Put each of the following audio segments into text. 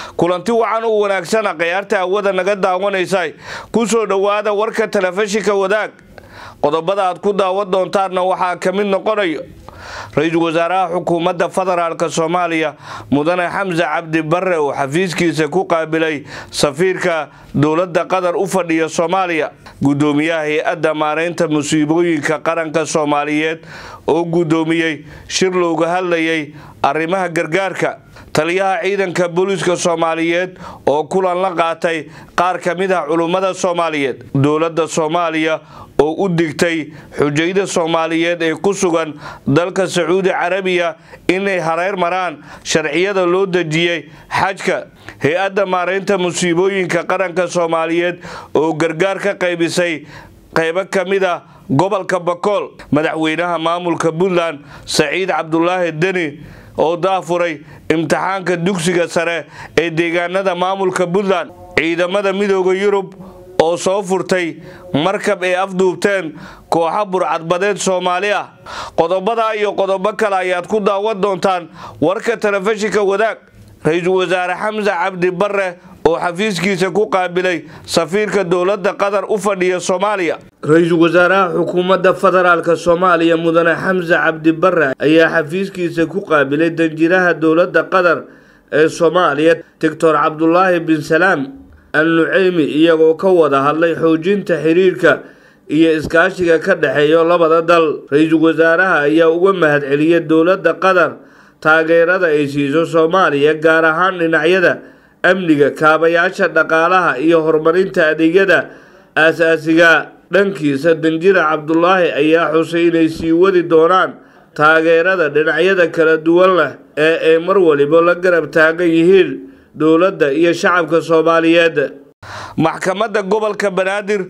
kulanti wacan u wanaagsana khayaarta hawada naga daawanaysa ku soo dhowaada warka telefishinka wadaag qodobada aad ku daawan doontaanna waxaa ka mid noqonayo ra-iisul wasaaraha xukuumadda federaalk soomaaliya mudane xamse cabdi barre oo xafiiskiisa ku qaabilay safiirka dowladda qatar u fadhiya soomaaliya gudoomiyaha hay-adda maareynta musiibooyinka qaranka soomaaliyeed oo gudoomiyey shir looga hadlayay arrimaha gargaarka taliyaha ciidanka booliiska soomaaliyeed oo kulan la qaatay qaar ka mid ah culummada soomaaliyeed dowladda soomaaliya oo u digtay xujayda soomaaliyeed ee ku sugan dalka sacuudi carabiya inay hareer maraan sharciyada loo dejiyey xajka hay-adda maareynta musiibooyinka qaranka soomaaliyeed oo gargaar ka qaybisay qaybo ka mid a gobolka bakool madaxweynaha maamulka puntland saciid cabdulaahi deni oo daafuray imtixaanka dugsiga sare ee deegaanada maamulka puntland ciidamada midooda yurub oo soo furtay markab ay afduubteen kooxa burcadbadeed soomaali ah qodobada iyo qodobo kale ayaad ku daawan doontaan warka telefishinka wadaag ra-iisul wasaare xamse cabdi barre oo xafiiskiisa ku qaabilay safiirka dowladda qatar u fadhiya soomaaliya ra-iisul wasaaraha xukuumadda federaalk soomaaliya mudane xamse cabdi barre ayaa xafiiskiisa ku qaabilay danjiraha dowladda qatar ee soomaaliya doctor cabdulaahi bin salaam al nuceymi iyagoo ka wada hadlay xoojinta xiriirka iyo iskaashiga ka dhexeeya labada dal ra-iisul wasaaraha ayaa uga mahadceliyay dowladda qatar taageerada ay siiso soomaaliya gaar ahaan dhinacyada amniga kaabayaasha dhaqaalaha iyo horumarinta adeegyada aasaasiga dhankiisa danjira cabdulaahi ayaa xusay inay sii wadi doonaan taageerada dhinacyada kala duwan leh ee ay mar waliba la garab taagan yihiin dowladda iyo shacabka soomaaliyeed maxkamadda gobolka banaadir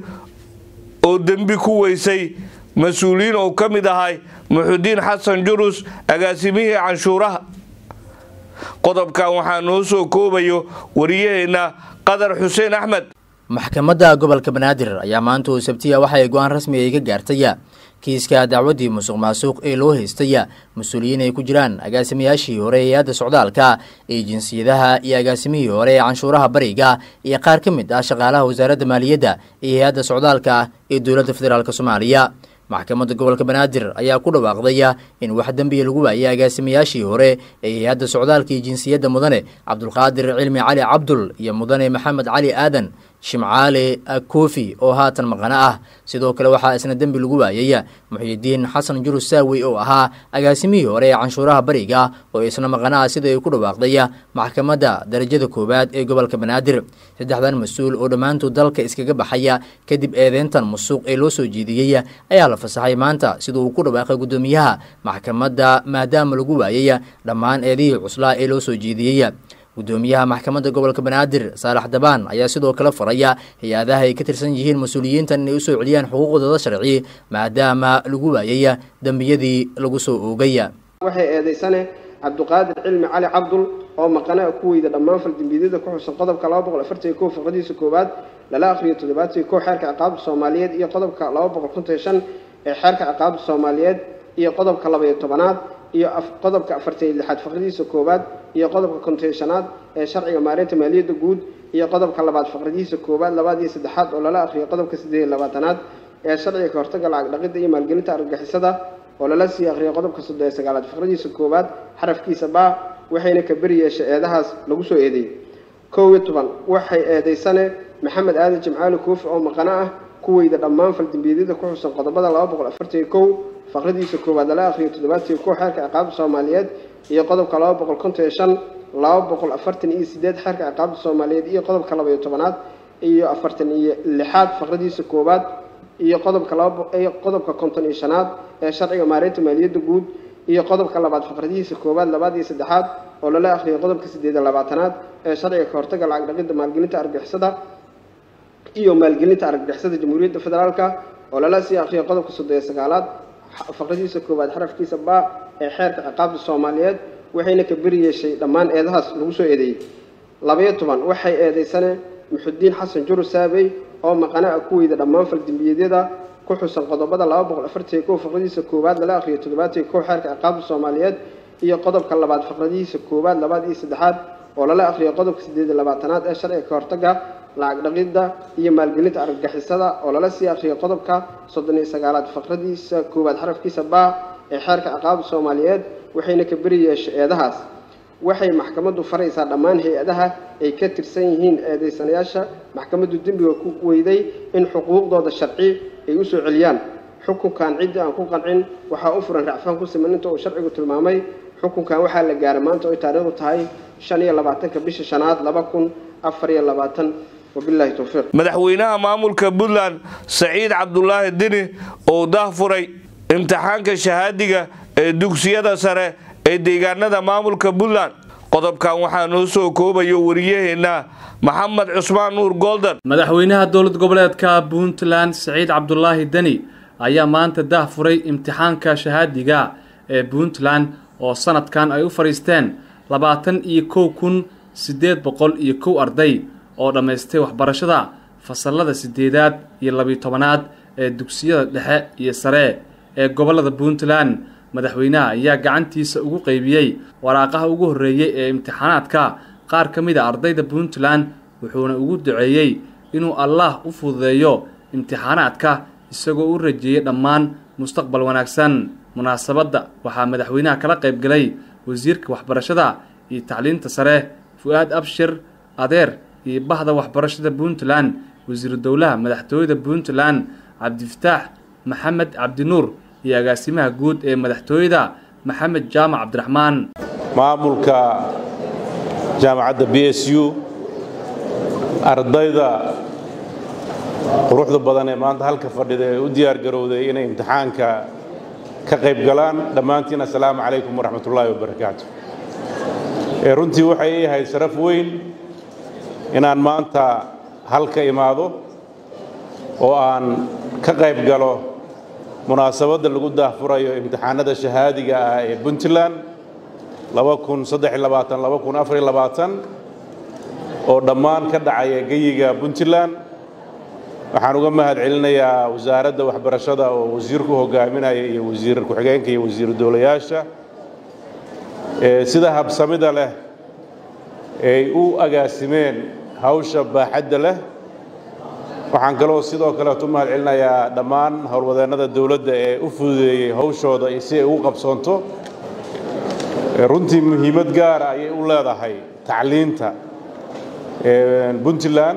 oo dembi ku weysay mas-uuliyiin oo ka mid ahay muxudiin xasan jurus agaasimihii canshuuraha qodobkan waxaa noo soo koobayo wariyaheenna qadar xuseen axmed maxkamadda gobolka banaadir ayaa maanta oo sabtiya waxa ay go-aan rasmi ay ka gaartaya kiiska dacwaddii musuq maasuq ee loo haystaya mas-uuliyiin ay ku jiraan agaasimayaashii hore ee hay-adda socdaalka ee jinsiyadaha iyo agaasimihii hore ee canshuuraha bariga iyo qaar ka mid ah shaqaalaha wasaaradda maaliyadda iyo hay-adda socdaalka ee dowladda federaalk soomaaliya maxkamadda gobolka banaadir ayaa ku dhawaaqdaya in wax dembiya lagu waayay agaasimayaashii hore ee hay-adda socdaalka iyo jinsiyadda mudane cabdulqaadir cilmi cali cabdul iyo mudane maxamed cali aadan shimcaale kofi oo haatan maqano ah sidoo kale waxaa isna dembi lagu waayay muxiidiin xasan jurus saawey oo ahaa agaasimihii hore ee canshuuraha bariga oo isna maqano ah sida ay ku dhawaaqday maxkamadda darajada koowaad ee gobolka banaadir saddexdan mas-uul oo dhammaantood dalka iskaga baxaya kadib eedeyntan musuq ee loo soo jeediyey ayaa la fasaxay maanta sida uu ku dhawaaqay guddoomiyaha maxkamadda maadaama lagu waayay dhammaan eedihii cuslaa ee loo soo jeediyey gudoomiyaha maxkamadda gobolka banaadir saalax dabaan ayaa sidoo kale faraya hay-adaha ay ka tirsan yihiin mas-uuliyiintan inay usoo celiyaan xuquuqdooda sharci maadaama lagu waayay dembiyadii lagu soo oogay waxay eedaysane cabduqaadir cilmi cali cabdul oo maqana ku weyda dhammaan faldembiyadada ku xusan qodobka laba boqol afartan kow faqradiisa koowaad lala akhriyo toddobaatan kow xeerka ciqaabta soomaaliyeed iyo qodobka laba boqol konton shan ee xeerka ciqaabta soomaaliyeed iyo qodobka labaiyo tobanaad iyo qodobka afartan iyo lixaad faqradiisa koowaad iyo qodobka konteeshanaad ee sharciga maareynta maaliyadda guud iyo qodobka labaad faqradiisa koowaad labaad iyo saddexaad oo lala akhriyo qodobka siddeed iyo labaatanaad ee sharciga kahortaga lacag dhaqidda iyo maalgelinta argagixisada oo lala sii akhriyo qodobka soddon iyo sagaalaad faqradiisa koowaad xarafkiisa baa waxayna ka beri yeeshay eedahaas lagu soo eedeeyey kow iyo toban waxay eedaysane maxamed aadan jimcaali koofi oo maqano ah kuweyda dhammaan faldembiyadada ku xusan qodobada laba boqol afartan iyo kow faqradiisa koowaad lala akhriyo toddobaatan iyo kow xeerka ciqaabta soomaaliyeed iyo qodobka laba boqol konton iyo shan laba boqol afartan iyo sideed xeerka ciqaabta soomaaliyeed iyo qodobka laba iyo tobanaad iyo afartan iyo lixaad faqradiisa koowaad iyo qodobka laba qodobka konton iyo shanaad ee sharciga maareynta maaliyadda guud iyo qodobka labaad faqradihiisa koowaad labaad iyo saddexaad oo lala akhriyo qodobka siddeed iyo labaatanaad ee sharciga kahortaga lacag dhaqidda maalgelinta argixisada iyo maalgelinta argagixisada jamhuuriyadda federaalka oo lala sii akhriyo qodobka soddon iyo sagaalaad faqradiisa koowaad xarafkiisa baa ee xeerka ciqaabta soomaaliyeed waxayna ka beri yeeshay dhammaan eedahaas lagu soo eedeeyey labayo toban waxay eedaysane muxudiin xasan jurus saabey oo maqana ah ku weyda dhammaan faldembiyeedyada ku xusan qodobada laba boqol afartan iyo kow faqradiisa koowaad lala akhriyo toddobaatan iyo kow xeerka ciqaabta soomaaliyeed iyo qodobka labaad faqradihiisa koowaad labaad iyo saddexaad oo lala akhriyo qodobka siddeed iyo labaatanaad ee sharciga ka hortagga lacag dhaqidda iyo maalgelinta argagixisada oo lala sii akhriyo qodobka soddon iyo sagaalaad faqradiisa koowaad xarafkiisa baa ee xeerka ciqaabda soomaaliyeed waxayna ka beri yeeshay eedahaas waxay maxkamaddu faraysaa dhammaan hay-adaha ay ka tirsan yihiin eedaysanayaasha maxkamaddu dembiga ku weyday in xuquuqdooda sharci ay u soo celiyaan xukunkan ciddii aan ku qancin waxaa u furan racfaan ku siman inta uu sharcigu tilmaamay xukunkan waxaa la gaaray maanta oo ay taariikhdu tahay shan iyo labaatanka bisha shanaad laba kun afar iyo labaatan wabilaahi towfiiq madaxweynaha maamulka puntland saciid cabdulaahi dini oo dahfuray imtixaanka shahaadiga ee dugsiyada sare ee deegaanada maamulka puntland qodobkan waxaa noo soo koobayo wariyaheenna maxamed cusmaan nuur golden madaxweynaha dowlad goboleedka puntland saciid cabdulaahi deni ayaa maanta dah furay imtixaanka shahaadiga ee puntland oo sanadkan ay u fadhiisteen labaatan iyo kow kun siddeed boqol iyo kow arday oo dhammaystay waxbarashada fasalada siddeedaad iyo labiyo tobanaad ee dugsiyada dhexe iyo sare ee gobollada puntland madaxweynaha ayaa gacantiisa ugu qaybiyey waraaqaha ugu horreeyey ee imtixaanaadka qaar ka mid a ardayda puntland wuxuuna ugu duceeyey inuu allaah u fududeeyo imtixaanaadka isagoo u rajeeyey dhammaan mustaqbal wanaagsan munaasabadda waxaa madaxweynaha kala qaybgalay wasiirka waxbarashada iyo tacliinta sare fu-aad abshir adeer iyo bahda waxbarashada puntland wasiiru dowlaha madaxtooyada puntland cabdifataax maxamed cabdinuur iyo agaasimaha guud ee madaxtooyada maxamed jaamac cabdiraxmaan maamulka jaamacadda b s u ardayda quruxda badan ee maanta halka fadhida ee u diyaar garowday inay imtixaanka ka qayb galaan dhammaantiin assalaamu calaykum waraxmat ullaahi wabarakaatu ee runtii waxay ii ahayd sharaf weyn inaan maanta halka imaado oo aan ka qayb galo munaasabadda lagu daahfurayo imtixaanada shahaadiga ah ee puntland oo dhammaan ka dhacaya geyiga puntland waxaan uga mahad celinayaa wasaaradda waxbarashada oo wasiirku hogaaminaya iyo wasiir ku-xigeenka iyo wasiiru dowlayaasha sida habsamida leh ay u agaasimeen hawsha baaxadda leh waxaan kaloo sidoo kaleetu mahad celinayaa dhammaan howlwadeennada dowladda ee u fududeeyey hawshooda si ay ugu qabsoonto runtii muhiimad gaara ayay u leedahay tacliinta puntland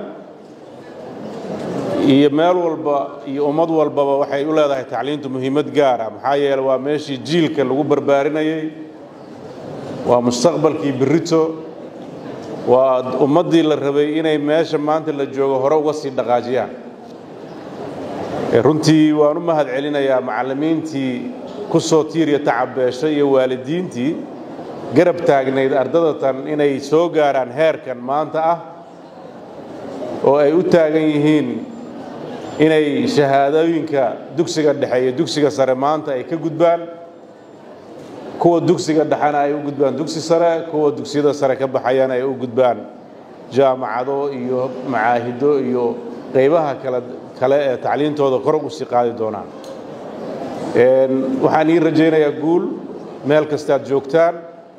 iyo meel walba iyo ummad walbaba waxay u leedahay tacliintu muhiimad gaara maxaa yeele waa meeshii jiilka lagu barbaarinayey waa mustaqbalkii berrito waa ummaddii la rabay inay meesha maanta la joogo hore uga sii dhaqaajiyaan runtii waan u mahad celinayaa macallimiintii ku soo tiiriya tacabeeshay iyo waalidiintii garab taagnayd ardadatan inay soo gaaraan heerkan maanta ah oo ay u taagan yihiin inay shahaadooyinka dugsiga dhexe iyo dugsiga sare maanta ay ka gudbaan kuwa dugsiga dhexena ay u gudbaan dugsi sare kuwa dugsiyada sare ka baxayana ay u gudbaan jaamacado iyo macaahido iyo qaybaha kale kale ee tacliintooda kor u sii qaadi doonaan waxaan ii rajaynayaa guul meel kastaad joogtaan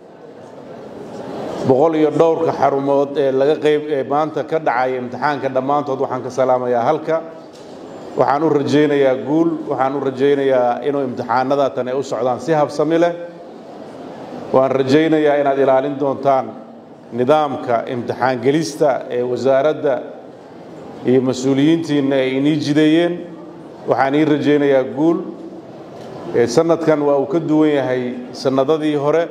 boqol iyo dhowrka xarumood ee laga qayb ee maanta ka dhacaya imtixaanka dhammaantood waxaan ka salaamayaa halka waxaan u rajaynayaa guul waxaan u rajaynayaa inuu imtixaanada tan ay u socdaan si habsami leh waan rajaynayaa inaad ilaalin doontaan nidaamka imtixaan gelista ee wasaaradda iyo mas-uuliyiintiinna ay inii jideeyeen waxaan ii rajaynayaa guul sanadkan waa uu ka duwan yahay sannadadii hore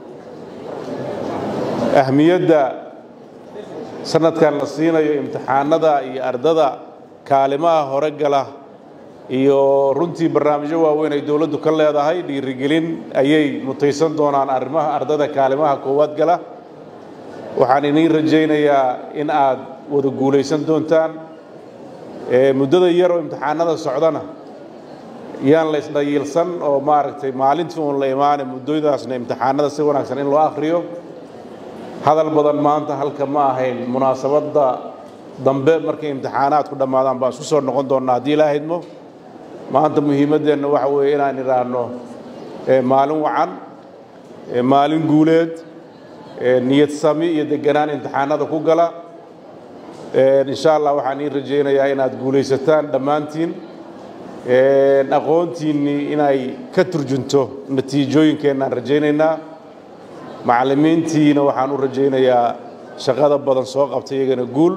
ahmiyadda sanadkan la siinayo imtixaanada iyo ardada kaalimaha hore gala iyo runtii barnaamijyo waaweyn ay dowladdu ka leedahay dhiirigelin ayay mutaysan doonaan arrimaha ardada kaalimaha koowaad gala waxaan iniin rajaynayaa in aad wada guulaysan doontaan muddada yar oo imtixaanada socdana yaan la isdhayiilsan oo maaragtay maalintii uun la imaane muddadaasna imtixaanada si wanaagsan in loo akhriyo hadal badan maanta halka ma ahayn munaasabadda dambe markay imtixaanaadku dhammaadaan baan isku soo noqon doonnaa haddii ilaa idmo maanta muhiimaddeenna waxa weeye inaan idhaahno maalin wacan maalin guuleed niyad sami iyo deganaan imtixaanada ku gala insha allah waxaan ii rajaynayaa inaad guulaysataan dhammaantiin aqoontiinnii inay ka turjunto natiijooyinkeenaan rajaynaynaa macallimiintiina waxaan u rajaynayaa shaqada badan soo qabtay iyagana guul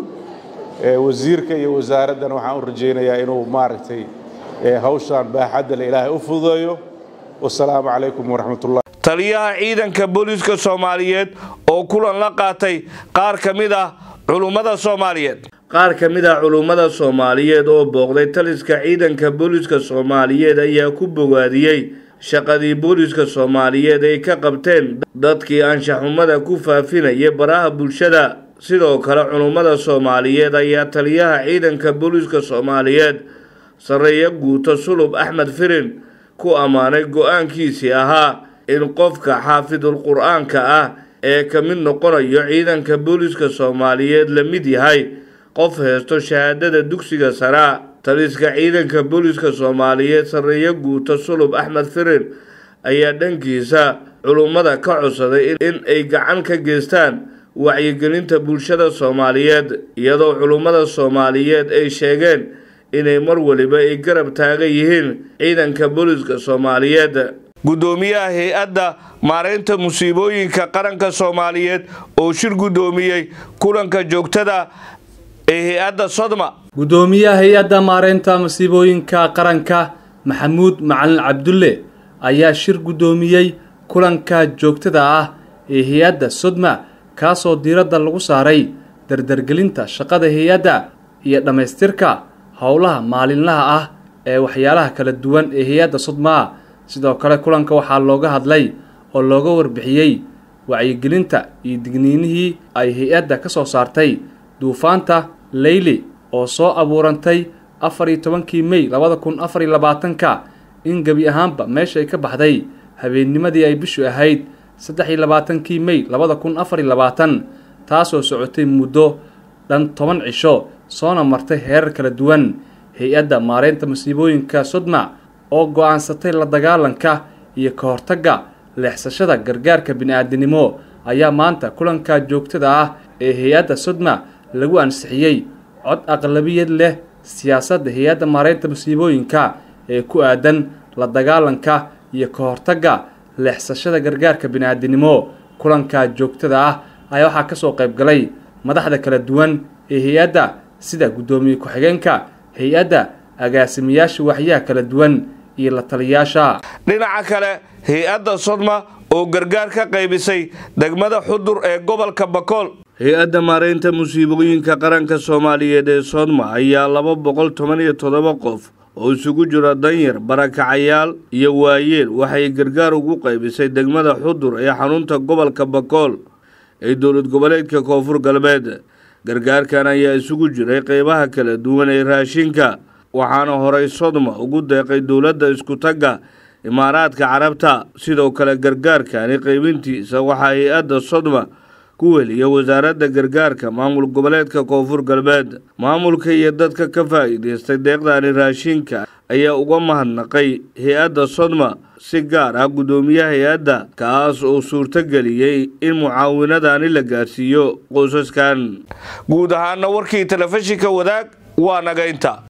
wasiirka iyo wasaaraddana waxaan u rajaynayaa inuu maaragtay hawshaan baaxadda le ilaahay u fududeeyo wasalaamu calaykum waraxmatullah taliyaha ciidanka booliiska soomaaliyeed oo kulan la qaatay qaar ka mid ah culummada soomaaliyeed qaar ka mid ah culummada soomaaliyeed oo booqday taliska ciidanka booliiska soomaaliyeed ayaa ku bogaadiyey shaqadii booliiska soomaaliyeed ay ka qabteen dadkii anshaxumada ku faafinaya baraha bulshada sidoo kale culummada soomaaliyeed ayaa taliyaha ciidanka booliiska soomaaliyeed sarreeyo guuto sulub axmed firin ku ammaanay go-aankiisii ahaa in qofka xaafidul qur-aanka ah ee ka mid noqonayo ciidanka booliiska soomaaliyeed la mid yahay qof heesto shahaadada dugsiga saraa taliska ciidanka booliiska soomaaliyeed sarreeyo guuto sulub axmed firin ayaa dhankiisa culummada ka codsaday in ay gacan ka geystaan wacyigelinta bulshada soomaaliyeed iyadoo culummada soomaaliyeed ay sheegeen inay mar waliba ay garab taagan yihiin ciidanka booliiska soomaaliyeed guddoomiyaha hay-adda maaraynta musiibooyinka qaranka soomaaliyeed oo shir guddoomiyey kulanka joogtada ee hay-adda sodma guddoomiyaha hay-adda maareynta masiibooyinka qaranka maxamuud macalin cabdulle ayaa shir guddoomiyey kulanka joogtada ah ee hay-adda sodma kaasoo diiradda lagu saaray dardargelinta shaqada hay-adda iyo dhammaystirka howlaha maalinlaha ah ee waxyaalaha kala duwan ee hay-adda sodmaa sidoo kale kulanka waxaa looga hadlay oo looga warbixiyey wacyigelinta iyo digniinihii ay hay-adda ka soo saartay duufaanta leyli oo soo abuurantay afar iyo tobankii mey labada kun afar iyo labaatanka in gebi ahaanba meesha ay ka baxday habeennimadii ay bishu ahayd saddex iyo labaatankii mey labada kun afar iyo labaatan taasoo socotay muddo dhan toban cisho soona martay heerar kala duwan hay-adda maareynta masiibooyinka sodma oo go-aansatay la dagaalanka iyo ka hortagga leexsashada gargaarka bini-aadinimo ayaa maanta kulanka joogtada ah ee hay-adda sodma lagu ansixiyey cod aqlabiyad leh siyaasadda hay-adda maareynta masiibooyinka ee ku aadan la dagaalanka iyo ka hortagga leexsashada gargaarka bini-aadinimo kulanka joogtada ah ayaa waxaa kasoo qaybgalay madaxda kala duwan ee hay-adda sida guddoomiye ku-xigeenka hay-adda agaasimayaasha waxyaha kala duwan iyo la taliyaasha dhinaca kale hay-adda sodma oo gargaar ka qaybisay degmada xudur ee gobolka bakool hay-adda maareynta musiibooyinka qaranka soomaaliyeed ee sodma ayaa laba boqol toban iyo toddoba qof oo isugu jira danyar barakacayaal iyo waayeel waxay gargaar ugu qaybisay degmada xudur ee xarunta gobolka bakool ee dowlad goboleedka koonfur galbeed gargaarkan ayaa isugu jiray qeybaha kala duwan ee raashinka waxaana horay sodma ugu deeqay dowladda isku-tagga imaaraadka carabta sidoo kale gargaarkani qaybintiisa waxaa hay-adda sodma ku weliya wasaaradda gargaarka maamul goboleedka koonfur galbeed maamulka iyo dadka ka faa'iidaystay deeqdani raashinka ayaa uga mahadnaqay hay-adda sodma si gaar ah guddoomiyaha hay-adda kaas oo suurtageliyey in mucaawinadani la gaarsiiyo qoysaskan guud ahaana warkii telefishinka wadaag waa naga inta